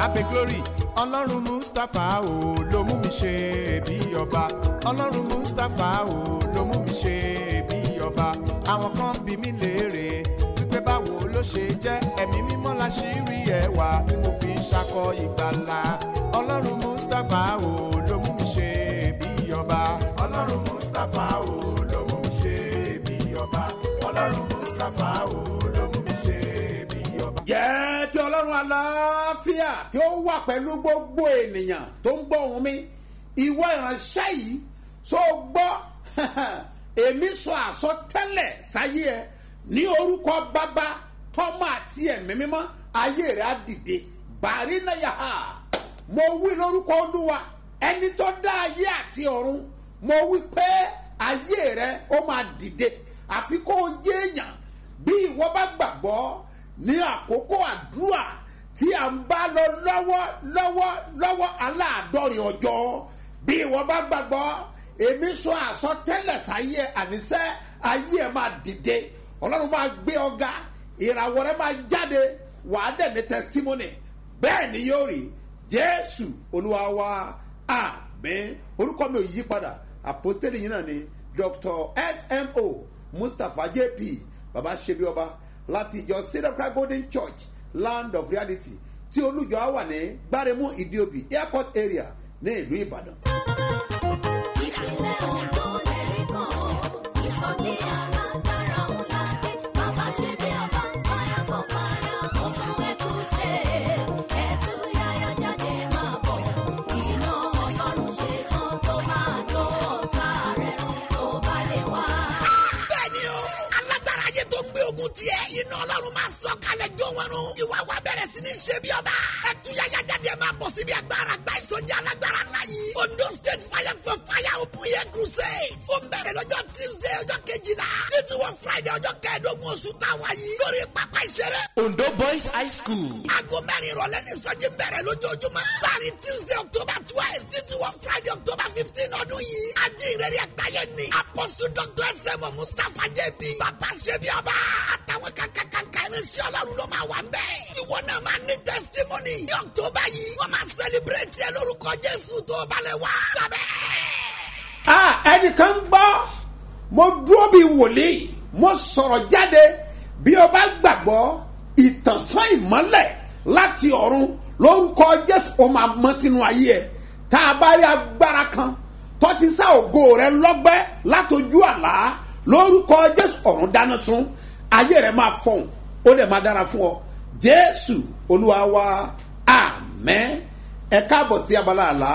abe glory ọlọ́run mustapha o ló mú mi ṣe bí ọba ọlọ́run mustapha o ló mú mi ṣe bí ọba àwọn kan bí mi léèrè wípé báwo ló ṣe jẹ́ ẹ̀mí mímọ́ la ṣì rí ẹwà tí mo fi ń ṣakọ ìgbàlà ọlọ́run mustapha o ló mú mi ṣe bí ọba ọlọ́run mustapha o ló mú mi ṣe bí ọba ọlọ́run mustapha o ló mú mi ṣe bí ọba. jẹ́ kí ọlọ́run aláfíà kí ó wà pẹ̀lú gbogbo ènìyàn tó ń gbọ́ ohùn mi ìwọ ìránṣẹ́ yìí tó gbọ́ èmi sọ àsọtẹ́lẹ̀ sáyé ẹ ní orúkọ bàbá tọ́mọ àti ẹ̀mí mímọ́ ayé rẹ̀ á dìde bàrí náà yà á mo wí lórúkọ olúwa ẹni tó dá ayé àti ọ̀run mo wí pé ayé rẹ̀ ó máa dìde àfi kó o yé èèyàn bí ìwọ bá gbàgbọ́ ní àkókò àdúrà tí à ń bá lọ lọ́wọ́ lọ́wọ́ lọ́wọ́ aláàdọ́rin ọjọ́ bí ìwọ bá gbàgbọ́ èmi sọ àsọtẹ́lẹ̀ sáyé àníṣẹ́ ayé ẹ̀ máa dìde ọlọ́run máa gbé ọ̀gá ìràwọ̀ rẹ̀ máa jáde wàá dẹ̀ ní testimony bẹ́ẹ̀ ni yóò rí jésù olúwa wa àmín orúkọ mi ò yí padà àpòstélì yìí náà ni dr smo mustapha jp baba ṣebi ọba láti ìjọ sinatra golden church land of reality tí olùjọ wà ní gbáremú ìdíòbí airport area ní ìlú ìbàdàn. ìpínlẹ̀ ogun lẹ́rí kan ìsọjí alágbára ńlá dé bàbá ṣe bí ọba fire for fire oṣù ẹ̀kúnṣe ẹ̀tú yáyá jáde máa bọ̀ iná ọlọ́run ṣe tán tó máa jó ọ̀tá rẹ̀ run tó bá lè wá. bẹ́ẹ̀ni o alágbára ayé tó gbé ogun tiẹ̀ iná ọlọ́run máa sọ kalẹ̀ jó wọn run ìwà wa bẹ̀rẹ̀ sí ní ṣe bí ọba ẹtúyàyà jáde máa bọ̀ síbi agbára gba ìsọjí alágbára ńlá yìí ondo state fire for fire open air crusade ó ń bẹ̀rẹ̀ lọ́jọ́ tuesday ọjọ́ kejìlá títí wọ friday ọjọ́ kẹẹ̀ẹ́dógún oṣù táwa yìí lórí pápá ìṣeré Ondo Boys High School. aago mẹ́rin ìrọ̀lẹ́ ní ìsọjí bẹ̀rẹ̀ lójoojúmọ́ láàrin tuesday october twelve títí wọ friday october fifteen ọdún yìí ajínrere àgbáyé ni apostle dr sm mustapha jp bàbá ṣẹbi ọba àtàwọn kankankanka irinṣẹ́ ọlọ́run ló máa wà ń bẹ́ẹ̀ ìwọ náà máa ní testimony ní october yìí wọ́n máa celebrate ẹ lórúkọ jésù tó balẹ̀ wá. sábẹ́. ah ẹnìkan gbọ́ mo dúró bí wòlíì mo sọ̀rọ̀ jáde bí o bá gbàgbọ́ ìtànsán ìmọ́lẹ̀ láti ọ̀run lórúkọ jésù ó máa mọ́ sínú ayé ẹ̀ tá a bá rí agbára kan tó ti sá ògo rẹ lọ́gbẹ́ látojú àlá lórúkọ jésù ọ̀run dáná sun ayé rẹ máa fọ̀hún ó dẹ̀ máa dára fún ọ jésù olúwa wa àmẹ́ ẹ káàbọ̀ sí abala àlá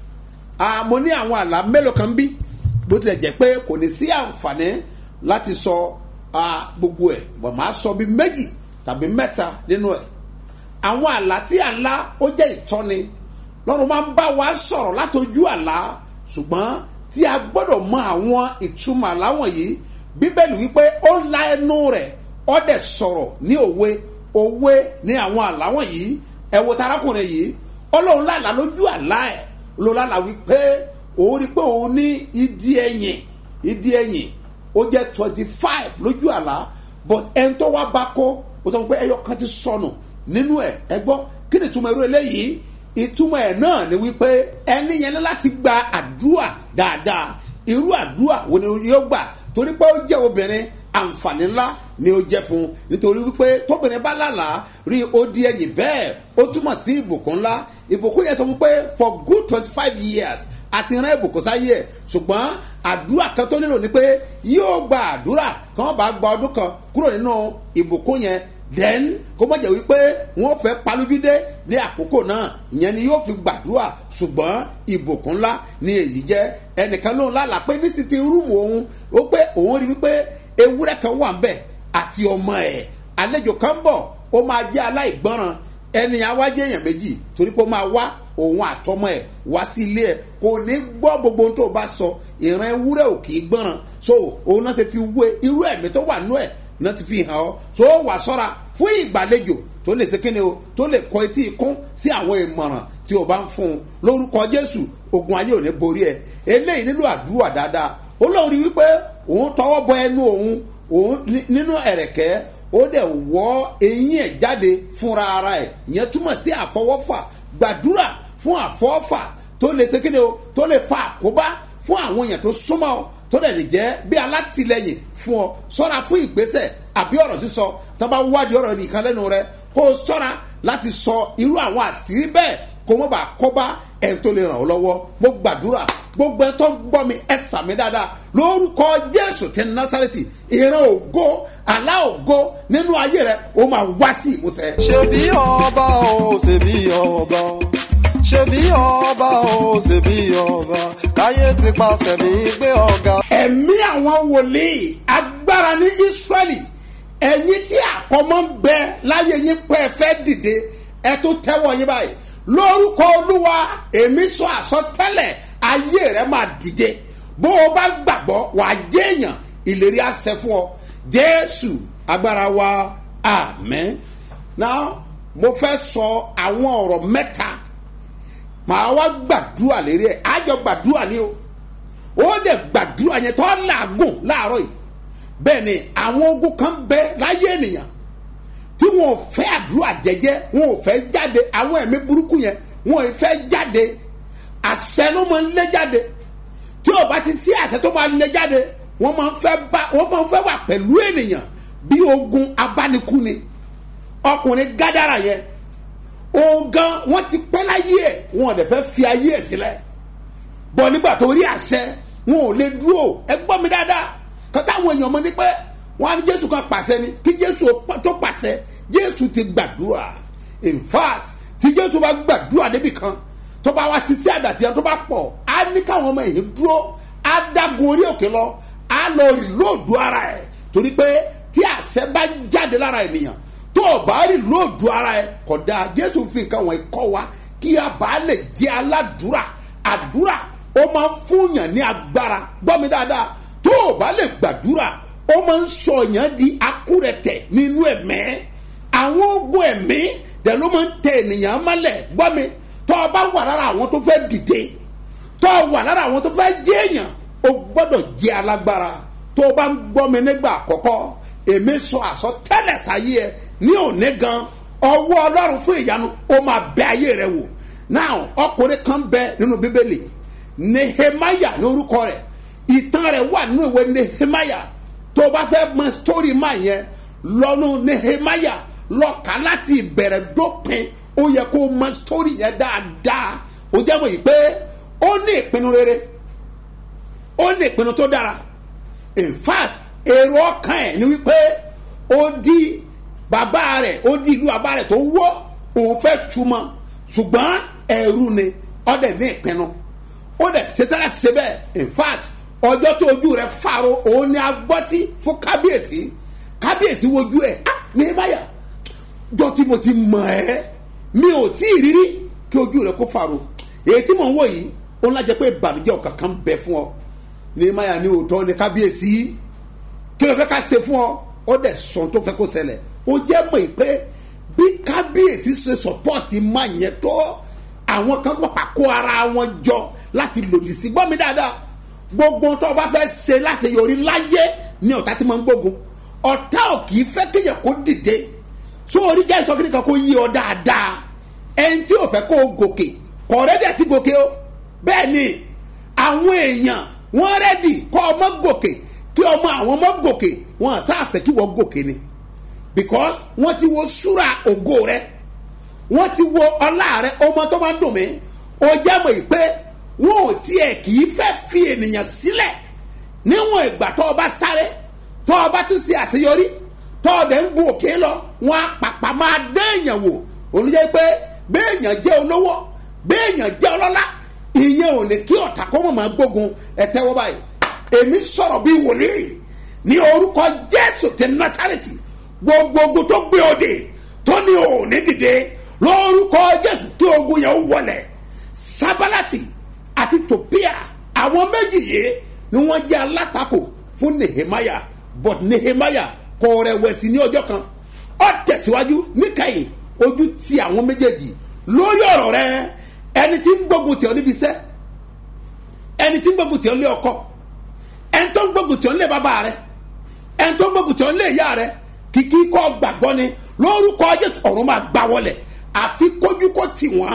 Ah, mo ní àwọn àlá mélòó kan bí bó tilẹ̀ jẹ́ pé kò ní sí àǹfààní láti sọ ah, gbogbo ẹ̀ bọ̀ máa sọ bí méjì tàbí mẹ́ta nínú ẹ̀ àwọn àlá tí à ń lá ó jẹ́ ìtọ́ni lọ́run máa ń bá wa sọ̀rọ̀ látojú àlá ṣùgbọ́n tí a gbọ́dọ̀ mọ àwọn ìtumọ̀ àlá wọ̀nyí bíbélì wípé ó la ẹnu rẹ̀ ó dẹ̀ sọ̀rọ̀ ní òwe òwe ní àwọn àlá wọ̀nyí ẹ wo tarakùnrin yìí ọlọ́run lálàá lójú àlá ẹ̀ lọ́la wípé òun rí pé òun ní ìdí ẹ̀yìn ìdí ẹ̀yìn ó jẹ́ twenty five lójú àlá but ẹni tó wá bá kó ó sọ pé ẹyọ kan ti sọnù nínú ẹ̀ ẹ gbọ́ kí ni ìtumọ̀ irú eléyìí ìtumọ̀ ẹ̀ náà ni wípé ẹni yẹn ní láti gba àdúrà dáadáa irú àdúrà wo ni yóò gbà torí pé ó jẹ́ obìnrin àǹfààní ńlá ni ó jẹ́ fún un nítorí wípé tóbìnrin bá lálàá rí odi ẹ̀yìn bẹ́ẹ̀ ó túmọ̀ sí ìbùkún ńlá ìbùkún yẹn sọ fún pé for good twenty five years àti rán ìbùkún sáyé ẹ̀ ṣùgbọ́n àdúrà kan tó nílò ni pé yóò gba àdúrà kí wọ́n bá gba ọdún kan kúrò nínú ìbùkún yẹn then kó mọ̀ jẹ́ wípé wọ́n fẹ́ palójúdé ní àkókò náà ìyẹn ni yóò fi gbàdúrà ṣùgbọ́n ìbùkún ńlá ni èyí jẹ́ ẹnìkan lóun lálàá pé ní sì ti rúùmù òun ó pé òun rí wípé ewúrẹ́ kan wà ń bẹ̀ àti ọmọ ẹ̀ àlejò kan bọ̀ ó máa jẹ́ aláìgbọ́ràn ẹni awájẹ́ èèyàn méjì torí pé ó máa wá òun àtọmọ ẹ̀ wá sí ilé ẹ̀ kò ní gbọ́ gbogbo ohun tó bá sọ ìran ewúrẹ́ ò kì í gbọ́ràn so òun náà ṣe fi wé irú ẹ̀mí tó wà nú ẹ̀ náà ti fi hàn ọ́ so ó wà sọ́ra fún ìgbàlejò tó lè ṣe kíni o tó lè kọ etí ikún sí àwọn ìmọ̀ràn tí o bá ń fún un lórúkọ jésù ogun ayé ò ní borí ẹ eléyìí nílò àdúrà dáadáa ó lóun rí wípé òun tọwọ́ bọ ẹnu òun òun nínú ẹ̀rẹ̀kẹ́ ó dẹ̀ wọ́ eyín ẹ̀ jáde fúnra ara ẹ̀ ìyẹn túmọ̀ sí àfọwọ́fà gbàdúrà fún àfọ́fà tó lè ṣe kéde o tó lè fa àkóbá fún àwọn èèyàn tó súnmọ́ ọ tó dẹ̀ lè jẹ́ bí alátìlẹyìn fún ọ sọ́ra fún ìgbésẹ̀ àbí ọ̀rọ̀ sísọ tó bá wádìí ọ̀rọ̀ nìkan lẹ́nu rẹ kó o sọ́ra láti sọ irú àwọn àṣírí bẹ́ẹ̀ kó mọ́ bá kó bá ẹ̀ tó lè ràn ọ́ lọ́wọ́ mo gbàdúrà gbogbo ẹ̀ tó ń gbọ́ mi ẹ̀ sàmì dáadáa lórúkọ jésù ti násàrẹ́tì ìran ògo àlá ògo nínú ayé rẹ ó máa wá sí ìmúṣẹ. ṣebí ọba o ṣebí ọba ṣebí ọba o ṣebí ọba káyé ti pàṣẹ mi gbé ọ̀gá. ẹ̀mí àwọn wòlíì agbára ní israẹli ẹ̀yin tí àkọ́mọ́ ń bẹ láyé yín pé ẹ fẹ́ dìde ẹ tó tẹ́wọ́ yín báyìí lórúkọ olúwa èmi sọ àsọtẹ́lẹ̀ ayé rẹ máa dìde bó o bá gbàgbọ́ wàá jẹ́ èèyàn ìlérí àṣẹ fún ọ jésù agbára wa amen now mo fẹ́ sọ àwọn ọ̀rọ̀ mẹ́ta màá wá gbàdúrà lérí ẹ̀ àjọ gbàdúrà ni o ó dẹ̀ gbàdúrà yẹn tó làágùn láàárọ̀ yìí bẹ́ẹ̀ ni àwọn ogun kan bẹ láyé ènìyàn tí wọn ò fẹ́ àdúrà jẹ́jẹ́ wọn ò fẹ́ jáde àwọn ẹ̀mí burúkú yẹn wọn ò fẹ́ jáde àṣẹ ló máa ń lé jáde tí ò bá ti sí àṣẹ tó máa lé jáde wọ́n máa ń fẹ́ bá wọ́n máa ń fẹ́ wà pẹ̀lú ènìyàn bí ogun abánikú ni ọkùnrin gádàrà yẹn ogan wọ́n ti pẹ́ láyé ẹ̀ wọn ò dẹ̀ fẹ́ fi ayé ẹ̀ sílẹ̀ bọ̀ nígbà tó rí àṣẹ wọn ò lè dúró ẹ gbọ́ mi dáadáa kọ́tà àwọn èèyàn mọ̀ ní pé wọn á ní jésù kan pàṣẹ ni kí jésù tó pàṣẹ jésù ti gbàdúrà in fact tí jésù bá gbàdúrà débi kan tó bá wá sí sí àgbàtì yẹn tó bá pọ̀ á ní káwọn ọmọ èyí dúró á dágun orí òkè lọ á lọ rí lóòdù ara ẹ̀ torí pé tí àṣẹ bá jáde lára ènìyàn tó o bá rí lóòdù ara ẹ̀ kódà jésù fi nǹkan wọn kọ́ wa kí a bá lè jẹ́ aládùúrà àdúrà ó máa ń fúnyàn ní agbára gbọ́ mi dáadáa tó o bá lè gbàdúrà ó máa ń sọyàn di akúrẹ̀tẹ̀ nínú ẹ̀mẹ́ àwọn ogun ẹ̀mí dẹ̀ ló máa ń tẹ ènìyàn mọ́lẹ̀ gbọ́ mi tó o bá wà lára àwọn tó fẹ́ dìde tó o wà lára àwọn tó fẹ́ jẹ́ èèyàn o gbọ́dọ̀ jẹ́ alágbára tó o bá ń gbọ́ mi nígbà àkọ́kọ́ èmi sọ àsọtẹ́lẹ̀ sáyé ẹ ní òní gan ọwọ́ ọlọ́run fún ìyanu ó máa bẹ ayé rẹ wò now ọkùnrin kan bẹ nínú bíbélì nehemaya ní orúkọ rẹ ìtàn rẹ wà nínú ìwé nehemaya tó o bá fẹ́ mọ sítórì máa yẹn lọ́nu nehemaya lọ́ka láti ìbẹ̀rẹ̀ dópin ó yẹ kó o mọ sítórì yẹn dáadáa ó jẹ́ mọ̀ yìí pé ó ní ìpinnu rere ó ní ìpinnu tó dára in fact èrò ọkàn ẹ̀ ni wípé ó di bàbá rẹ̀ ó di ìlú bàbá rẹ̀ tó wọ́ òun fẹ́ túmọ̀ ṣùgbọ́n ẹ̀rù ni ó dẹ̀ ní ìpinnu ó dẹ̀ ṣetán láti ṣe bẹ́ẹ̀ in fact ọjọ́ tó ojú rẹ̀ faro òun ni agbọ́tí fún kábíyèsí kábíyèsí wojú ẹ̀ ah ní báyà jọ tí mo ti mọ̀ ẹ́ mi ò tí ì rírí kí ojú rẹ̀ kó faro èyí tí mò ń wò yìí ó ń lájẹ pé ìbànújẹ́ ọ̀kan kan bẹ fún ọ ní báyà ní òótọ́ ní kábíyèsí kí ló fẹ́ ká ṣe fún ọ ó dẹ̀ sọ tó fẹ́ kó ṣẹlẹ̀ ó jẹ́ mọ̀ pé bí kábíyèsí ṣe sọ́pọ́ọ̀tì máa yẹn tó àwọn kan pàpà kó ara wọn jọ láti lòdì sí gbọ́ mi dáadáa gbogbo tó o bá fẹ́ ṣe láti yọrí láyé ní ọ̀tá tí mo ń gbógun ọ̀tá ò kì í fẹ́ kéèyàn kó dìde tó orí jẹ́ ìsọkiri kan kó yí ọ dáadáa ẹni tí ò fẹ́ kó o gòkè kọ̀ rẹ́dẹ̀ tí gòkè o bẹ́ẹ̀ ni àwọn èèyàn wọ́n rẹ́dì kọ́ ọmọ gòkè kí ọmọ àwọn ọmọ gòkè wọn àsáàfẹ́ kí wọ́n gòkè ni because wọ́n ti wo súra ògo rẹ wọ́n ti wo ọlá rẹ ọmọ tó máa ń dùn mí ó jẹ́ mọ̀ yìí pé wọn ò tiẹ̀ kì í fẹ́ fi ènìyàn sílẹ̀ níwọ̀n ìgbà tó o bá sáré tó o bá tún ṣe àṣeyọrí tó o dẹ̀ ń gun òkè lọ wọn á pàpà máa dé èèyàn wò olùyẹ pé béèyàn jẹ́ olówó béèyàn jẹ́ ọlọ́lá ìyẹn ò ní kí ọ̀tá kó mọ̀ máa gbógun ẹ tẹ́wọ́ báyìí èmi sọ̀rọ̀ bí wòlíì ní orúkọ jésù tẹ násàrètì gbogbo ogun tó gbé òde tó ní òní dìde lórúkọ jésù kí ogun yẹn wọlẹ̀ sábàlátì àti tòpíà àwọn méjì yìí ni wọ́n jẹ́ alátakò fún nehemaya but nehemaya kò rẹ̀wẹ̀sì ní ọjọ́ kan ó tẹ̀síwájú níkẹyìn ojú ti àwọn méjèèjì lórí ọ̀rọ̀ rẹ ẹni tí ń gbógun tì ọ́ níbi iṣẹ́ ẹni tí ń gbógun tì ọ́ lé ọkọ ẹni tó ń gbógun tì ọ́ lé bàbá rẹ ẹni tó ń gbógun tì ọ́ lé ìyá rẹ kìkì kọ́ gbàgbọ́ ni lórúkọ jésù ọ̀run máa gbá wọlẹ̀ àfi kójú kó tì wọ́n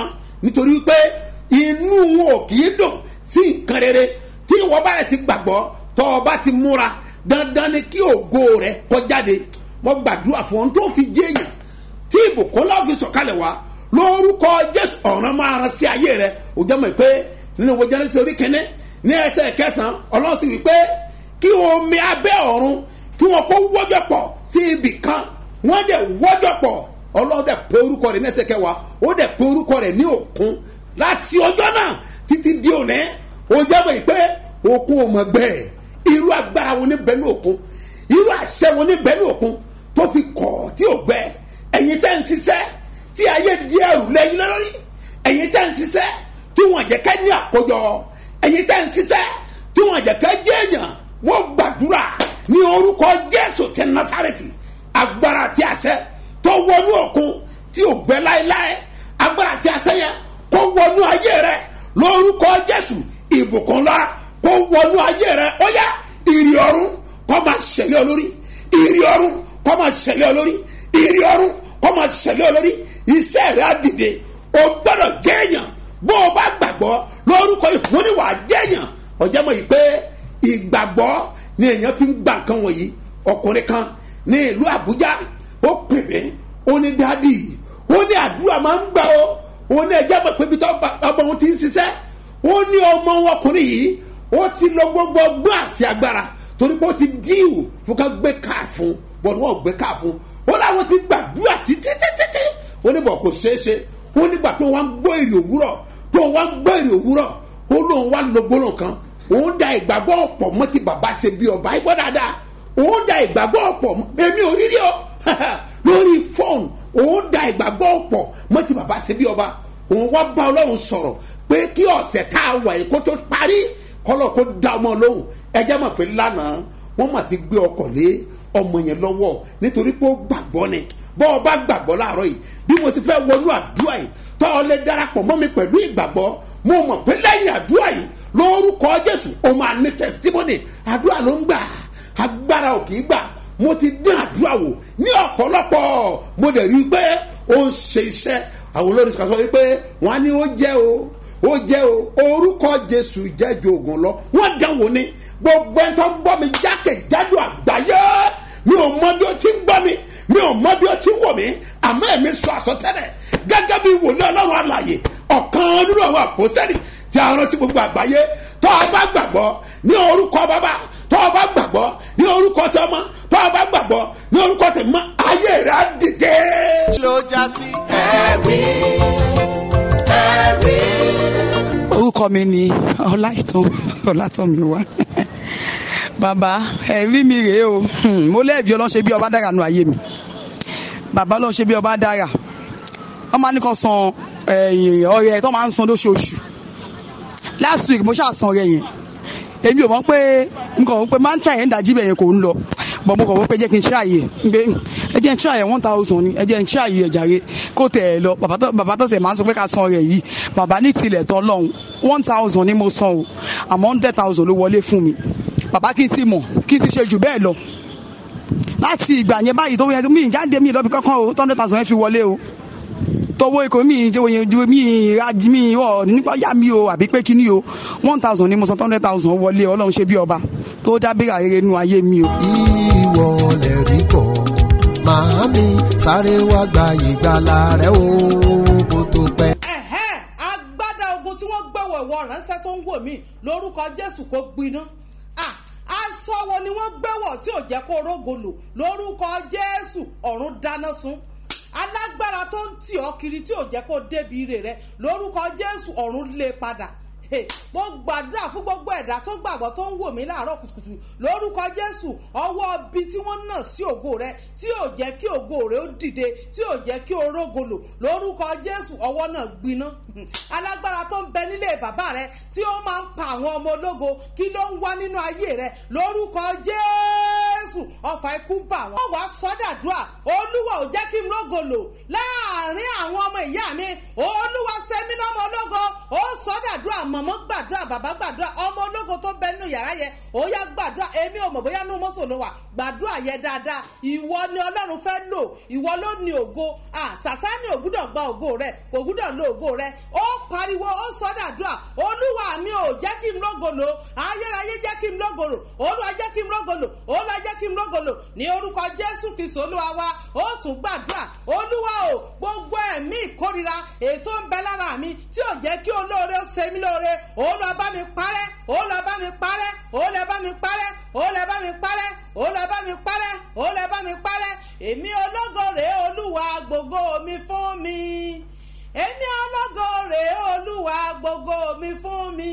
nítorí pé inú wọn ò kì í dùn sí nǹkan rere tí ìwọ bá rẹ̀ ti gbàgbọ́ tọ́ ọ bá ti múra dandan ni kí ògo rẹ kó jáde mo gbàdúrà fún ohun tó fi jẹ́ èèyàn tí ìbùkún lọ́ọ́ fi sọ̀kalẹ̀ wá lórúkọ jésù ọ̀ràn máa ran sí ayé rẹ ò jẹ́ mọ̀ pé nínú ìwé jẹ́rẹ́sì orí kẹ́ní ní ẹsẹ̀ kẹsàn-án ọlọ́run sì wí pé kí omi abẹ́ ọ̀run kí wọn kó wọ́jọ́ pọ̀ sí ibì kan wọ́n dẹ̀ wọ́jọ́ pọ̀ ọlọ́run dẹ̀ pé orúkọ rẹ̀ ní ẹsẹ̀ kẹwàá ó dẹ̀ pé orúkọ rẹ̀ ní òkun láti ọjọ́ náà títí di òní ó jẹ́ mọ̀ pé òkun ò mọ̀ gbẹ́ẹ̀ irú agbára wo ní bẹ́ẹ̀ ní òkun irú àṣẹ wo ní bẹ́ẹ̀ ní òkun tó fi kọ̀ tí ò gbẹ ẹ̀yin tẹ́ ń ṣiṣẹ́ tí ayé di ẹrù lẹ́yìn lórí ẹ̀yin tẹ́ ń ṣiṣẹ́ tí wọ́n jẹ́ ká ní àkójọ ẹ̀yin tẹ́ ń ṣiṣẹ́ tí wọ́n jẹ́ ká jẹ́ èèyàn wọ́n gbàdúrà ní orúkọ jésù tẹ nasareti agbára tí àṣẹ tó wọnú òkun tí ò gbẹ láéláé agbára tí àṣẹ yẹn kó wọnú ayé rẹ lórúkọ jésù ìbùkún ńlá kó wọnú ayé rẹ ó yá ìrì ọ̀run kó máa ṣẹlẹ̀ olórí ìrì ọ̀run kó máa ṣẹlẹ̀ olórí ìrì ọ̀run kó máa ṣẹlẹ̀ olórí iṣẹ́ rẹ á dìde o gbọ́dọ̀ jẹ́yàn bó o bá gbàgbọ́ lórúkọ ìfúnniwà jẹ́yàn ọjọ́ mọ̀ yìí pé ìgbàgbọ́ ni èèyàn fi ń gbà nǹkan wọ̀nyí ọkùnrin kan ní ìlú àbújá ó pè mí ó ní dádì ó ní àdúrà máa ń gbà ó ó ní ẹjẹ́ mọ̀ pé bí ọmọ òun ti ń ṣiṣẹ́ ó ní ọmọ ọkùnrin yìí ó ti lọ gbogbo ọgbọ́n àti agbára torí pé ó ti díìwò fún ká gbé káà fún bọ́ọ̀lù wọn gbé káà fún ó láwọn ti gbàdúrà títí títí ó ní bọ̀ kò ṣeé ṣe ó nígbà tó wá ń gbọ́ èrè òwúrọ̀ tó wá ń gbọ́ èrè òwúrọ̀ ó lóun wá lọ gbólóhùn kan òun da ìgbàgbọ́ ọ̀pọ̀ mọ́ ti bàbá ṣe bí ọba ẹgbọ́ dáadáa òun da ìgbàgbọ́ ọ̀pọ̀ èmi ò rírí o lórí fóònù òun da ìgbàgbọ́ ọ̀pọ̀ mọ́ ti bàbá ṣe bí ọba òun wá bá ọlọ́run sọ̀rọ̀ pé kí ọ̀sẹ̀ tá a wà yìí kó tó parí kọ́lọ̀ kó da ọmọ lóhùn ẹjẹ́ mọ̀ pé lánàá wọ́n mà ti gbé ọkọ̀ lé ọmọ yẹn lọ́wọ́ nítorí pé ó gbàgbọ́ ni bọ́ ọ bá gbàgbọ́ láàárọ̀ yìí bí mo ti fẹ́ wọnú àdúrà yìí tọ́ ọ lè darapọ̀ mọ́ mi pẹ̀lú ìgbàgbọ́ mo mọ̀ pé lẹ́yìn àdúrà yìí lórúkọ jésù o máa ní testimony àdúrà ló ń gbà agbára ò kì í gbà mo ti dín àdúrà wò ní ọ̀pọ̀lọpọ̀ mo dẹ̀ rí i pé ó ń ṣe iṣẹ́ àwọn olórin kan sọ wípé wọ́n á ní ó jẹ́ o ó jẹ́ o orúkọ jésù jẹ́ ju oògùn lọ wọ́n dánwò ni gbogbo ẹni tó ń gbọ́ mi jákèjádò àgbáyé mi ò mọ bí ó ti ń gbọ́ mi mi ò mọ bí ó ti ń wò mí àmọ́ ẹ̀mí sọ àsọtẹ́lẹ̀ gẹ́gẹ́ bí wòlíì ọlọ́run àlàyé ọ̀kan nínú àwọn àpòsẹ́lì tí a rántí gbogbo àgbáyé tó o bá gbàgbọ́ ní orúkọ bàbá tó o bá gbàgbọ́ ní orúkọ tọmọ tó o bá gbàgbọ́ ní orúkọ tẹ̀mọ́ ayé rẹ̀ á dìde. ló já sí ẹ̀rí ẹ̀rí. orúkọ mi ni ọláìtàn ọlátọmíwá bàbá ẹ̀rí mi rèé o Hmm, mo lẹ́ẹ̀bi ọlọ́run bí ọba dára nù ayé mi bàbá ọlọ́run ṣe bí ọba dára wọ́n máa ní kan san ẹ̀yìn ọrẹ tó máa ń san lóṣooṣù last week mo ṣáà san ọrẹ yẹn èmi ò mọ̀ pé n kò wọ́n pé máa ń try ẹ̀ ń dájí bẹ̀ yẹn kò ń lọ bọ̀ mo kọ̀ wọ́n pé jẹ́ kí n try ẹ̀ ń pé ẹ jẹ́ n try ẹ̀ one thousand ni ẹ jẹ́ n try ẹ̀ jàre kó tẹ̀ ẹ̀ lọ bàbá tó- bàbá tó tẹ̀ máa ń sọ pé ká san ọrẹ yìí bàbá ní tilẹ̀ tán lọ́hùn one thousand ni mo san o àmọ́ hundred thousand ló wọlé fún mi bàbá kí n sì mọ̀ kí n sì ṣe jù bẹ́ẹ̀ lọ láti ìgbà yẹn báyìí tó yẹ mí ìjáde mi lọ́bi kankan o hundred thousand yẹn fi wọlé o tọwọ́ ikọ̀ mi ìjẹ́ oyin ju mi ìrajì mi ọ̀ nípa yá mi o àbí pé kíní o one thousand ni mo san hundred thousand wọlé ọlọ́run ṣe bí ọba tó dábìrà rere nínú ayé mi o. ìwọ lè rí kọ́ màámi sáré wá gba ìgbàlà rẹ o kó tó pẹ́. ẹ̀hẹ́n agbádá ogun tí wọ́n gbẹ̀wọ̀ ìwọ ránṣẹ́ tó ń wò mí lórúkọ jésù kó gbiná Ah, aṣọ wo ni wọ́n gbẹ̀wọ̀ tí ò jẹ́ kó rógolò lórúkọ jésù ọ̀run dáná sun alágbára tó ń tì ọ́ kiri tí ò jẹ́ kó débi ire rẹ lórúkọ jésù ọ̀run lé padà Hey, mo gbàdúrà fún gbogbo ẹ̀dá tó gbàgbọ́ tó ń wò mí láàárọ̀ kùtùkùtù lórúkọ jésù ọwọ́ ibi tí wọ́n nà sí ògo rẹ tí ò jẹ́ kí ògo rẹ ó dìde tí ò jẹ́ kí o rógolò lórúkọ jésù ọwọ́ náà gbiná alágbára tó ń bẹ nílé bàbá rẹ tí ó máa ń pa àwọn ọmọ ológo kí ló ń wá nínú ayé rẹ lórúkọ jésù ọfà ikú bà wọ́n. ó wàá sọ́dàdúrà olúwa ò jẹ́ kí n rógòlò láàrin àwọn ọmọ ìyá mi olúwa sẹ́mi lọ́mọ ológo ó sọ́dàdúrà mọ̀mọ́ gbàdúrà bàbá gbàdúrà ọmọ ológo tó bẹ nínú yàrá yẹn ó yá gbàdúrà èmi ò mọ̀ bóyá nínú mọ́tò ló wà gbàdúrà yẹn dáadáa ìwọ ni ọlọ́run fẹ́ lò ìwọ ló ní ògo ah sátánì ò gbúdọ̀ gba ògo rẹ kò gbúdọ̀ lo ògo rẹ ó pariwo ó sọ́dàdúrà olúwa mi ò jẹ́ kí n rógòlò ayérayé jẹ́ kí n rógòlò olúwa jẹ́ kí n rógòlò olúwa jẹ́ kí n rógòlò ní orúkọ jésù kristu olúwa wa ó tún gbàdúrà olúwa o gbogbo ẹ̀mí ìkórira ètò ń bẹ lára mi tí ò jẹ́ kí olóore ó ṣe mí lóore olúwa bá mi parẹ́ olúwa bá mi parẹ́ olúwa bá mi parẹ́ olúwa bá mi parẹ́ olúwa bá mi parẹ́ olúwa bá mi parẹ́ èmi ológo rèé olúwa gbogbo mi fún mi èmi ológo rèé olúwa gbogbo mi fún mi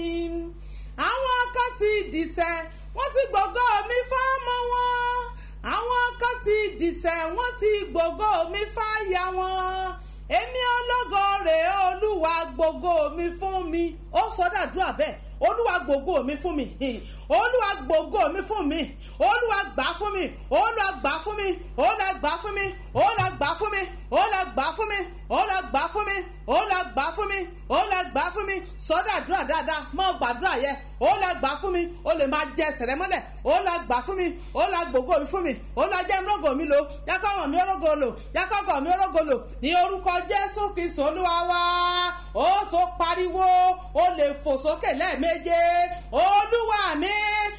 àwọn kan ti dìtẹ̀ wọ́n ti gbogbo mi fámọ́ wọn àwọn kan ti dìtẹ̀ wọ́n ti gbogbo mi fáyà wọn èmi ológo rèé olúwa gbogbo mi fún mi ó sọdàdúrà bẹ́ẹ̀ olúwa gbogbo mi fún mi olúwa gbogbo mi fún mi olúwa gbà fún mi olúwa gbà fún mi olúwa gbà fún mi olúwa gbà fún mi olúwa gbà fún mi olúwa gbà fún mi olúwa gbà fún mi olúwa gbà fún mi sọdàdúrà dáadáa mọ gbàdúrà yẹ olúwa gbà fún mi o lè máa jẹ ẹsẹ̀ mọ́lẹ̀ olúwa gbà fún mi olúwa gbogbo mi fún mi olúwa jẹ́ mọ́gò mi lò yàtọ̀ ọmọ mi orógo lò yàtọ̀ ọgọ̀ mi orógo lò ní orúkọ jésù kristu olúwa wa ó tó pariwo o lè fò sókè lẹ́ẹ̀méje olúwa mi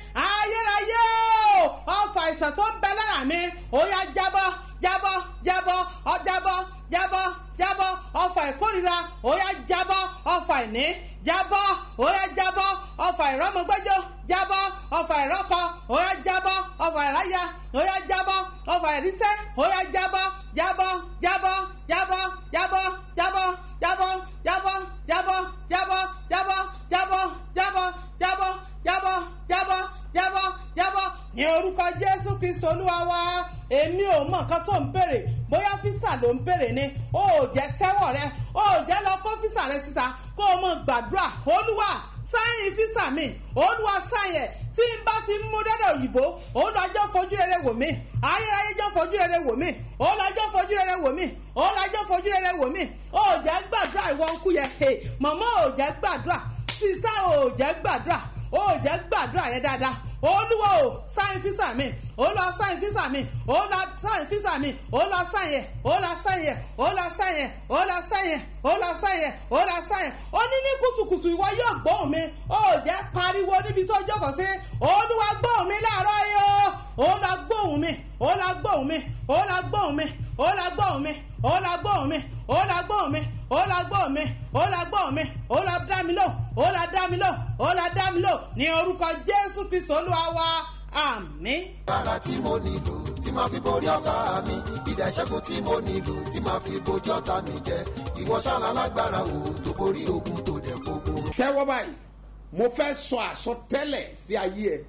ayérayé o ọfà ìsàn tó ń bẹ lára mi ó yá jábọ́ jábọ́ jábọ́ ọ jábọ́ jábọ́ jábọ́ ọfà ìkórira ó yá jábọ́ ọfà ìní jábọ́ ó yá jábọ́ ọfà ìrọ́mọgbẹ́jọ́ jábọ́ ọfà ìrọ́kọ ó yá jábọ́ ọfà ìráyà ó yá jábọ́ ọfà ìrísẹ́ ó yá jábọ́ jábọ́ jábọ́ jábọ́ jábọ́ jábọ́ jábọ́ jábọ́ jábọ́ jábọ́ jábọ́ jábọ́ jábọ́ jábọ́ jábọ́ jábọ́ jábọ́ jábọ́ ní orúkọ jésù kristu olúwa wa èmi ò mọ nǹkan tó ń béèrè bóyá físà ló ń béèrè ni ó ò jẹ́ tẹ́wọ̀ rẹ ó ò jẹ́ lọ kó físà rẹ síta kó o mọ gbàdúrà olúwa sáyìn físà mi olúwa sáyìn ẹ̀ tí n bá ti mú dẹ́dẹ̀ òyìnbó olùwàjọ́ fojú rere wò mí ayérayé jọ́ fojú rere wò mí olùwàjọ́ fojú rere wò mí olùwàjọ́ fojú rere wò mí ó ò jẹ́ gbàdúrà ìwọ ń kú yẹ mọ̀mọ́ ò jẹ́ gbàdúrà sísá ò jẹ́ gbàdúrà ó jẹ́ gbàdúrà yẹn dáadáa olúwa o sáyìn físà mi olúwa sáyìn físà mi olúwa sáyìn físà mi olúwa sáyìn yẹ olúwa sáyìn yẹ olúwa sáyìn yẹ olúwa sáyìn yẹ olúwa sáyìn yẹ olúwa sáyìn ó ní ní kùtùkùtù ìwọ yóò gbóhùn mi ó jẹ́ pariwo níbi tó jókòó sí olúwa gbóhùn mi láàárọ̀ yìí o olúwa gbóhùn mi olúwa gbóhùn mi olúwa gbóhùn mi olúwa gbóhùn mi olúwa gbóhùn mi olúwa gbóhùn mi olúwa gbóhùn mi olúwa gbóhùn mi olúwa dá mi lò olúwa dá mi lò olúwa dá mi lò ní orúkọ jésù kristu olúwa wa àmín. agbára tí mo nílò tí máa fi borí ọ̀tá mi ìdá ìṣẹ́gun tí mo nílò tí máa fi bojú ọ̀tá mi jẹ ìwọ ṣáná lágbára wo tó borí ogun tó dẹ̀ gbogbo. tẹ́wọ́ báyìí mo fẹ́ sọ àsọtẹ́lẹ̀ sí ayé ẹ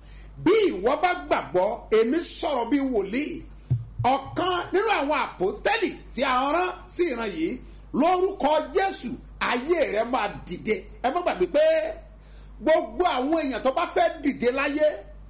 bí ìwọ bá gbàgbọ́ èmi sọ̀rọ̀ bí wòlíì ọ̀kan nínú àwọn àpòstẹ́lì tí a rán sí ìran yìí lórúkọ jésù ayé rẹ máa dìde ẹ má gbàgbé pé gbogbo àwọn èèyàn tó bá fẹ́ dìde láyé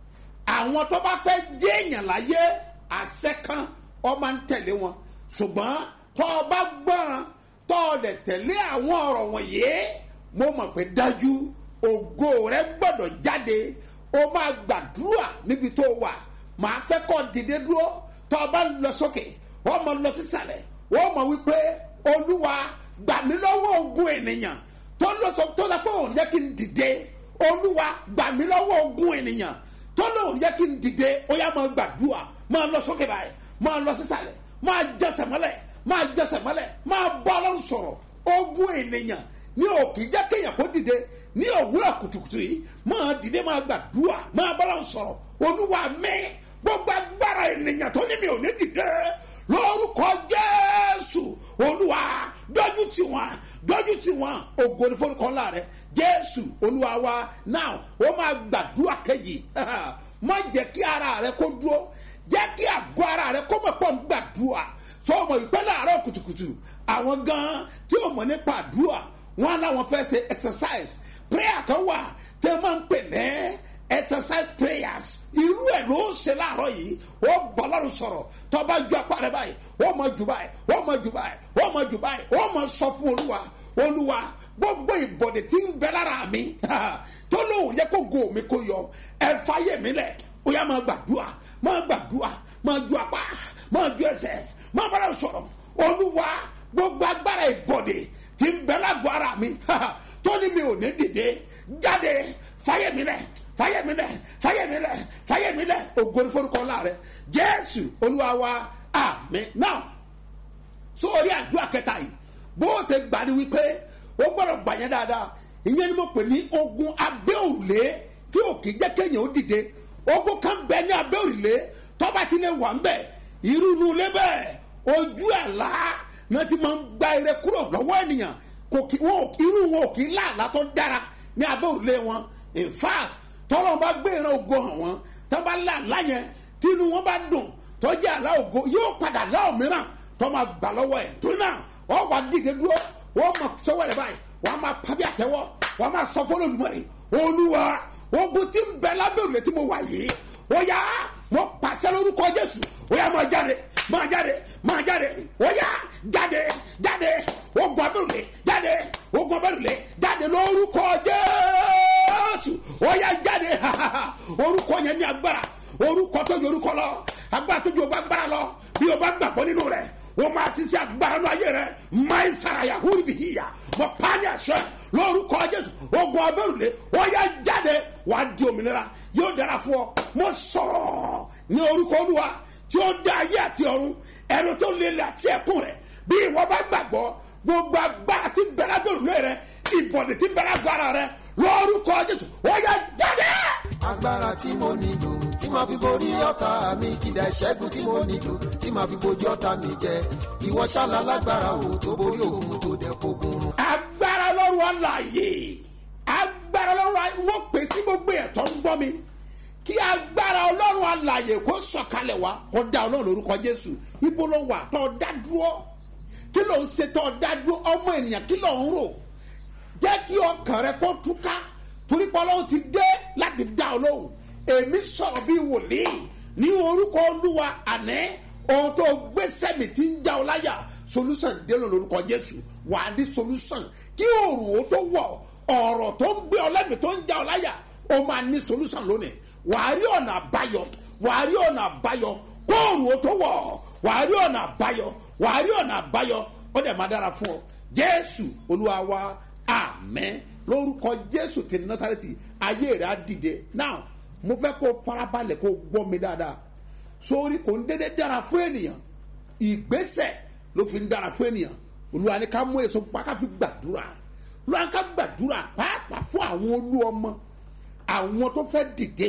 àwọn tó bá fẹ́ jẹ́ èèyàn láyé àṣẹ kan ọ máa ń tẹ̀lé wọn ṣùgbọ́n tó o bá gbọ́ràn tó o dẹ̀ tẹ̀lé àwọn ọ̀rọ̀ wọ̀nyí mo mọ̀ pé dájú ògo rẹ gbọ́dọ̀ jáde o máa gbàdúrà níbi tó o wà màá fẹ́ kọ́ dìde dúró tó o bá lọ sókè wọ́n mọ̀ lọ sísàlẹ̀ wọ́n mọ̀ wípé olúwa gbà mí lọ́wọ́ ogun ènìyàn tó lọ sọ tó lọ pé òun yẹ kí n dìde olúwa gbà mí lọ́wọ́ ogun ènìyàn tó lóun yẹ kí n dìde ó yá máa gbàdúrà máa lọ sókè báyìí máa lọ sísàlẹ̀ máa jẹsẹ̀ mọ́lẹ̀ máa jẹsẹ̀ mọ́lẹ̀ máa bọ́ ọlọ́run sọ̀rọ̀ ogun ènìyàn ní òkè jẹ́ kéèyàn kó dìde ní òwúrọ̀ kùtùkùtù yìí máa dìde máa gbàdúrà máa bọ́ ọlọ́run sọ̀rọ̀ olúwa mi gbogbo agbára ènìyàn tó ní mi ò ní dìde lórúkọ jésù olúwa dójú tì wọn dójú tì wọn ògo ní forúkọ ńlá rẹ jésù olúwa wa now ó máa gbàdúrà kejì má jẹ́ kí ara rẹ kó dúró jẹ́ kí àgọ́ ara rẹ kó mọ̀ pọ̀ ń gbàdúrà sọ ọmọ ìpẹ́ láàárọ̀ kùtùkùtù àwọn gan tí ó mọ̀ nípa àdúrà wọn làwọn fẹ́ ṣe exercise prayer kan wà tẹ́ máa ń pè ní exercise prayers irú ẹ̀ ló ń ṣe láàárọ̀ yìí ó bọ̀ lọ́rùn sọ̀rọ̀ tọ́ba ju apá rẹ báyìí ó mọ jù báyìí ó mọ jù báyìí ó mọ jù báyìí ó mọ sọ fún olúwa olúwa gbogbo ìbọ̀dẹ̀ tí ń bẹ lára mi tó lóun yẹ kó go mi kó yọ ẹ fàyè mi lẹ̀ ó yá máa gbàdúrà máa gbàdúrà máa ju apá máa ju ẹsẹ̀ máa bá lọ́rùn sọ̀rọ̀ olúwa gbogbo agbára ìbọ̀dẹ̀ tí ń bẹ lágọ̀ ara mi tó ní mi ò ní dìde jáde fàyè mi lẹ̀ fàyè mi lẹ̀ fàyè mi lẹ̀ fàyè mi lẹ̀ ògo ni forúkọ ńlá rẹ jésù olúwa wa àmín náà sórí àdúrà kẹta yìí bó o ṣe gbà ní wípé o gbọ́dọ̀ gbà yẹn dáadáa ìyẹn ni mo pè ní ogun abẹ́ òrùlé tí ò kì í jẹ́ kéèyàn ó dìde ogun kan bẹ ní abẹ́ òrùlé tọ́ba ti lè wà ń bẹ̀ irú inú ilé bẹ́ẹ̀ ojú àlá náà ti máa ń gba ire kúrò lọ́wọ́ ènìyàn kò kí wọn ò irú wọn ò kí láàlá tó dára ní abẹ́ òrùlé wọn in fact tọ́lọ́ bá gbé ìran ògo hàn wọ́n tọ́ bá láàlá yẹn tínú wọn bá dùn tọ́jú àlá ògo yóò padà lá òmíràn tọ́ máa gbà lọ́wọ́ ẹ̀ tó náà wọ́n wá dìde dúró wọ́n mọ̀ sọ́wọ́ rẹ̀ báyìí wọ́n máa pàbí àtẹ́wọ́ wọ́n máa sọ fún olùmọ̀rẹ́ olúwa ogun tí ń bẹ lábẹ́ òrùlé tí mo wà yìí ó yá mo pàṣẹ lórúkọ jésù ó yá máa jáde máa jáde máa jáde ó yá jáde jáde ogun abẹ́rùlé jáde ogun abẹ́rùlé jáde lórúkọ jésù ó yá jáde orúkọ yẹn ní agbára orúkọ tó ju orúkọ lọ agbára tó ju ọba agbára lọ bí o bá gbàgbọ́ nínú rẹ̀ o máa ṣiṣẹ́ agbára ní ayé rẹ̀ máa ń saraya húri bí hìyà mo pa á ní àṣẹ lórúkọ jésù ogun abẹ́rùlé ó yá jáde wà á di òmìnira yóò dára fún ọ mo sọ̀rọ̀ ní orúkọ olúwa tí ó dá ayé àti ọ̀run ẹnu tó lélẹ̀ àti ẹ̀kún rẹ̀ bí ìwọ bá gbàgbọ́ gbogbo agbára tí bẹ̀rẹ̀ abẹ́rùlé rẹ̀ ìbọ̀dẹ̀ tí bẹ̀rẹ̀ agbára rẹ̀ lórúkọ jésù ó yá jáde. agbára tí mo nílò tí màá fi borí ọ̀tá mi kìdá ìṣẹ́gun tí mo nílò tí màá fi bojú ọ̀tá mi jẹ ìwọ ṣáàlà lágbára wo tó borí òun tó dẹ̀ fogun run. agbára lọ́rùn àlàyé agbára lọ́rùn àlàyé wọ́n pè sí gbogbo ẹ̀tọ́ ń gbọ́ mi kí agbára ọlọ́run àlàyé kó sọ̀kalẹ̀ wá kó dá ọlọ́run lórúkọ jésù ibo ló wà tó dá dúró kí ló ń ṣe tó dá dúró ọmọ ènìyàn kí ló ń rò jẹ́ kí ọkàn rẹ kó túká torí pé ọlọ́run ti dé láti dá ọ lóhùn èmi sọ̀rọ̀ bí wòlíì ní orúkọ olúwa àná ohun tó gbé sẹ́mi tí ń já ọ láyà solution délò lórúkọ jésù wàá ní solution kí òòrùn ó tó wọ̀ ọ̀rọ̀ tó ń gbé ọ lẹ́mìí tó ń já ọ láyà ó máa ní solution lónìí wàá rí ọ̀nà àbáyọ wàá rí ọ̀nà àbáyọ kóòrùn ó tó wọ̀ wàá rí ọ̀nà àbáyọ wàá rí ọ̀nà àbáyọ ó dẹ̀ máa dára fún ọ jésù olúwa wa àmẹ́ lórúkọ jésù ti násàrẹ́tì ayé rẹ̀ á dìde now mo fẹ́ kó farabalẹ̀ kó gbọ́ mi dáadáa sórí kò ń dédé dára fún ènìyàn ìgbésẹ̀ ló fi ń dára fún ènìyàn olúwa ni ká mú èso pàkà fi gbàdúrà olúwa ni ká gbàdúrà pàápàá fún àwọn olú ọmọ àwọn tó fẹ́ dìde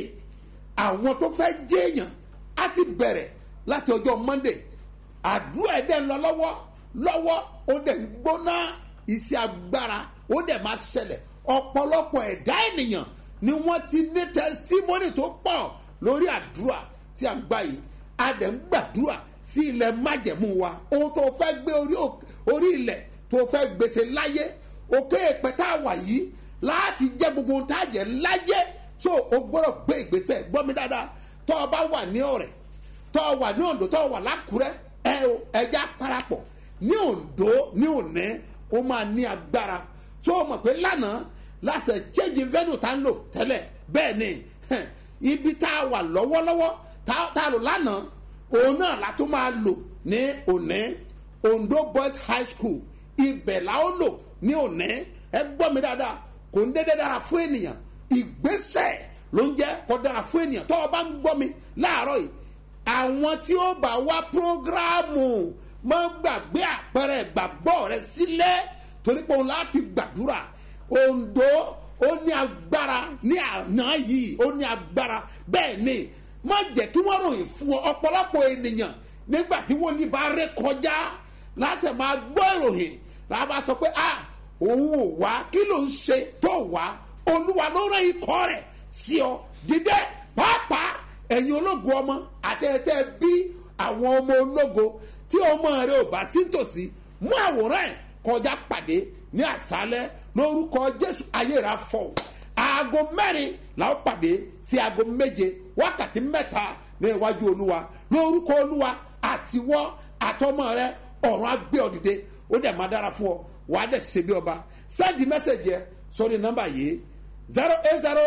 àwọn tó fẹ́ jẹ́yàn á ti bẹ̀rẹ̀ láti ọjọ́ monday àdúrà ẹ̀ dẹ̀ ń lọ lọ́wọ́ lọ́wọ́ ó dẹ̀ ń gbóná iṣẹ́ agbára ó dẹ̀ máa ṣẹlẹ̀ ọ̀pọ̀lọpọ̀ ẹ̀dá ènìyàn ni wọ́n ti ní tẹsítímọ́nì tó pọ̀ lórí àdúrà tí a ń gbà yìí a dẹ̀ ń gbàdúrà sí ilẹ̀ májẹ̀mú wa ohun tó fẹ́ gbé orí òk- orí ilẹ̀ tó fẹ́ gbèsè láyé òkè èpẹ́ tá a wà yìí láti jẹ́ gbogbo ohun tá a jẹ́ láyé so o gbọ́dọ̀ gbé ìgbésẹ̀ gbọ́ mi dáadáa tọ́ ọ bá wà ní ọ̀rẹ́ tọ́ ọ wà ní ondo tọ́ ọ wà lákùrẹ́ ẹ o ẹja parapọ̀ ní ondo ní òní ó máa ní agbára tó o mọ̀ pé lánàá láṣẹ change venue tá ń lò tẹ́lẹ̀ bẹ́ẹ̀ ni hẹn, ibi tá a wà lọ́wọ́lọ́wọ́ tá tá a lò lánàá òun náà la tó máa lò ní òní ondo boys high school ibẹ̀ la ó lò ní òní ẹ gbọ́ mi dáadáa kò ń dédé dára fún ènìyàn ìgbésẹ̀ ló ń jẹ́ kó dára fún ènìyàn tó o bá ń gbọ́ mi láàárọ̀ yìí àwọn tí ó bá wá prógráàmù má gbàgbé àpẹẹrẹ ìgbàgbọ́ rẹ sílẹ̀ torí pé òun láà fi gbàdúrà ondo ó ní agbára ní àná yìí ó ní agbára bẹ́ẹ̀ ni má jẹ́ kí wọ́n ròyìn fún ọ ọ̀pọ̀lọpọ̀ ènìyàn nígbà tí wọ́n ní bá ré kọjá láti máa gbọ́ ìròyìn làbá sọ pé ah òun ò wá kí ló ń ṣe tó wá olúwa ló rán ikọ̀ rẹ̀ sí ọ dídẹ́ pàápàá ẹ̀yin ológo ọmọ àtẹ̀tẹ̀ bí àwọn ọmọ ológo tí ọmọ rẹ ò bá sí tòsí mú àwòrán ẹ̀ kọjá pàdé ní àṣálẹ́ lórúkọ jésù ayé rà fọ aago mẹ́rin làwọn pàdé sí aago méje wákàtí mẹ́ta ní iwájú olúwa lórúkọ olúwa àtiwọ́ àtọmọ rẹ ọ̀run agbé ọ̀dìdẹ ó dẹ̀ máa dára fún ọ wàá dẹ̀ ṣe bí ọba sẹ́ẹ̀dì mẹ́sẹ̀gì ẹ sórí nọ́mbà yìí zero eight zero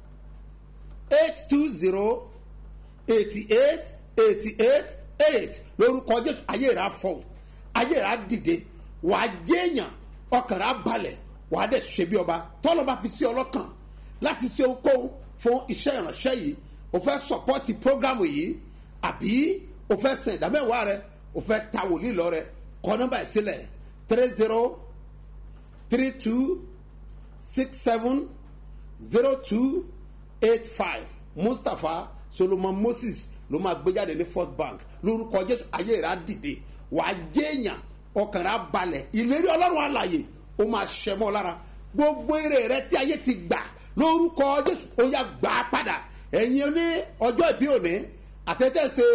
eight two zero eighty eight eighty eight eight lórúkọ jésù ayé rà fọ ayé rà dìde wàá jẹ́yàn ọkàn rà balẹ̀ wàá dẹ̀ ṣe bí ọba tọ́lọ́ bá fi sí ọlọ́kàn láti ṣe okòwò fún iṣẹ́ ìránṣẹ́ yìí o fẹ́ sọpọ́tì prógámù yìí àbí o fẹ́ sẹ̀ ìdámẹ́wàá rẹ o fẹ́ ta wòlíì lọ rẹ kọ́ nọ́mbà yìí sílẹ̀ three zero three two six seven zero two eight five mustapha solomon moses ló máa gbé jáde ní first bank lórúkọ jésù ayé rẹ á dìde wàá jẹ́yàn ọkàn rẹ á balẹ̀ ìlérí ọlọ́run àlàyé ó máa ṣẹ mọ́ lára gbogbo èrè rẹ tí ayé ti gbà lórúkọ jésù ó yá gbà á padà ẹ̀yin ní ọjọ́ ìbí òní àtẹ̀tẹ̀ ṣe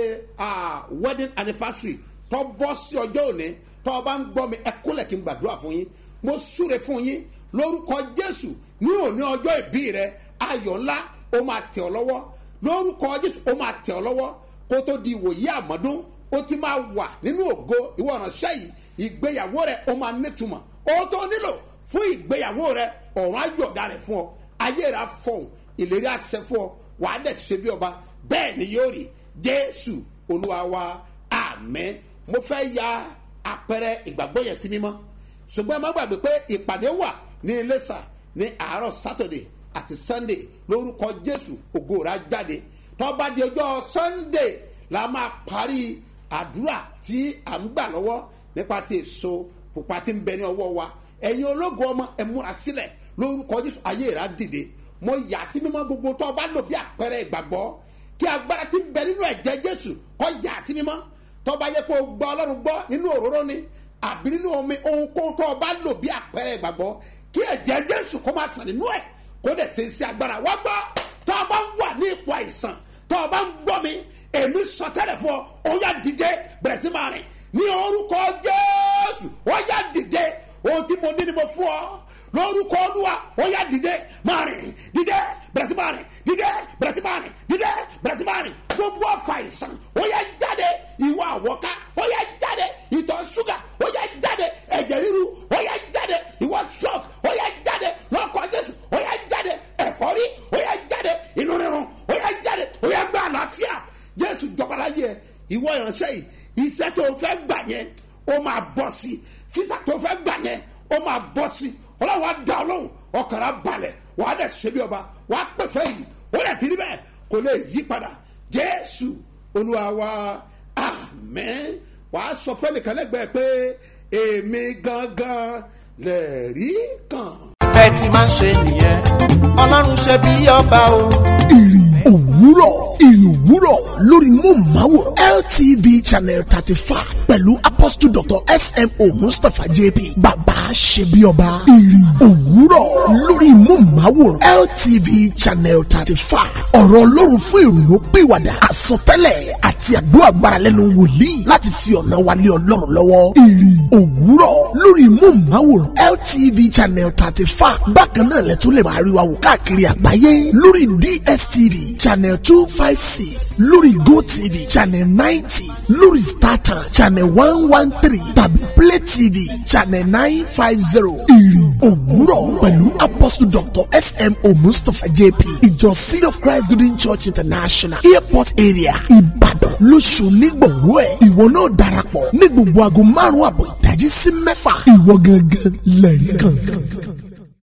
wedding anniversary tó bọ́ sí ọjọ́ òní tó o bá ń gbọ́ mi ẹ kúnlẹ̀ kí n gbàdúrà fún yín mo súre fún yín lórúkọ jésù ní òní ọjọ́ ìbí rẹ ayọ̀ ńlá ó máa tẹ̀ ọ́ lọ́wọ́ lórúkọ jésù ó máa tẹ̀ ọ́ lọ́wọ́ kó tó di ìwòye àmọ́dún ó ti máa wà nínú ògo ìwọ ìránṣẹ́ yìí ìgbéyàwó rẹ ó máa nítumọ̀ ó tó nílò fún ìgbéyàwó rẹ ọ̀run ayọ̀dá rẹ fún ọ ayé rẹ afọ̀hún ìlérí àṣẹ fún ọ wàá dẹ̀ ṣe bí ọba bẹ́ẹ̀ ni yóò rí jésù olúwa wa àmẹ́ mo fẹ́ ya àpẹẹrẹ ìgbàgbọ́ yẹn sí mímọ́ ṣùgbọ́n ẹ má gbàgbé pé ìpàdé wà ní iléṣà ní àárọ̀ sátọ̀dẹ̀ àti sunday lórúkọ jésù ògo rà jáde tọ́ba di ọjọ́ sunday la máa parí àdúrà tí à ń gbà lọ́wọ́ nípa ti èso pupa tí ń bẹ ní ọwọ́ wa ẹ̀yin ológun ọmọ ẹ múra sílẹ̀ lórúkọ jésù ayé rà dìde mo yà sí mímọ́ gbogbo tọ́ba lò bí àpẹẹrẹ ìgbàgbọ́ kí agbára tí ń bẹ nínú ẹ̀jẹ̀ jésù kọ́ yà sí mímọ́ tọ́ba yẹ kó gbọ́ ọlọ́run gbọ́ nínú òróró ni àbí nínú omi ohunkóhun tó o bá lò bí àpẹẹrẹ ìgbàgbọ́ kí ẹ̀jẹ̀ jésù kó máa sàn nínú ẹ̀ kó dẹ̀ ṣe sí agbára wá gbọ́ tó o bá wà ní ipò àìsàn tó o bá ń gbọ́ mi èmi sọ tẹ́lẹ̀ fún ọ ó yá dìde bẹ̀rẹ̀ sí máa rìn ní orúkọ jésù ó yá dìde ohun tí mo ní ni mo fún ọ lórúkọ olúwa ó yá dìde máa rìn dìde bẹ̀rẹ̀ sí máa rìn dìde bẹ̀rẹ̀ sí máa rìn dìde bẹ̀rẹ̀ sí máa rìn gbogbo ọ̀fà àìsàn ó yá jáde ìwà àwọ̀ká ó yá jáde ìtọ̀ ṣúgà ó yá jáde ẹ̀jẹ̀ ríru ó yá jáde ìwà shock ó yá jáde lọ́kọ̀ jésù ó yá jáde ẹ̀fọ́rí ó yá jáde inú rírun ó yá jáde ó yá gbá àlàáfíà jésù jọba láyé ẹ ìwọ ìránṣẹ́ yìí iṣẹ́ tó o fẹ́ gbà yẹn ó máa bọ́ sí físà tó o fẹ́ gbà yẹn ó máa bọ́ sí ọlọ́run á dá ọlọ́run ọkàn á balẹ̀ wàá dẹ̀ ṣe bí ọba wàá pẹ̀fẹ́ yìí ó dẹ̀ ti rí bẹ́ẹ̀ kò lè yí padà jésù olúwa wa amen wàá sọ fẹ́ nìkan lẹ́gbẹ̀ẹ́ pé èmi gangan lè rí kan. ẹ ti máa ń ṣe nìyẹn ọlọ́run ṣe bí ọba o. ìrì òwúrọ̀ ìrì òwúrọ̀ lórí mọ́ọ̀máwòrán LTV channel thirty five pẹ̀lú apostle dr smo mustapha jp bàbá ṣebíọba ìrì òwúrọ̀ lórí mọ́ọ̀máwòrán LTV channel thirty five ọ̀rọ̀ ọlọ́run fún ìrònú pìwàdà àsọtẹ́lẹ̀ àti àdúrà gbára lẹ́nu wòlíì láti fi ọ̀nà wálé ọlọ́run lọ́wọ́ ìrì òwúrọ̀ lórí mọ́ọ̀máwòrán LTV channel thirty five bákan náà lẹ́tọ́ lè máa rí wa wò káàkiri àgbáyé lórí DSTV channel two five six lórí GoTV channel ninety lórí StarTimes channel one one three tàbí Play TV channel nine five zero ìrì òwúrọ̀ pẹ̀lú apostle dr smo mustapha jp ìjọ seed of christ golden church international airport area ìbàdàn lóṣù nígbòwó ẹ̀ ìwọ náà darapọ̀ ní gbogbo aago márùn-ún àbọ̀ ìdájí sí mẹ́fà ìwọ gangan lẹ́rìí kan.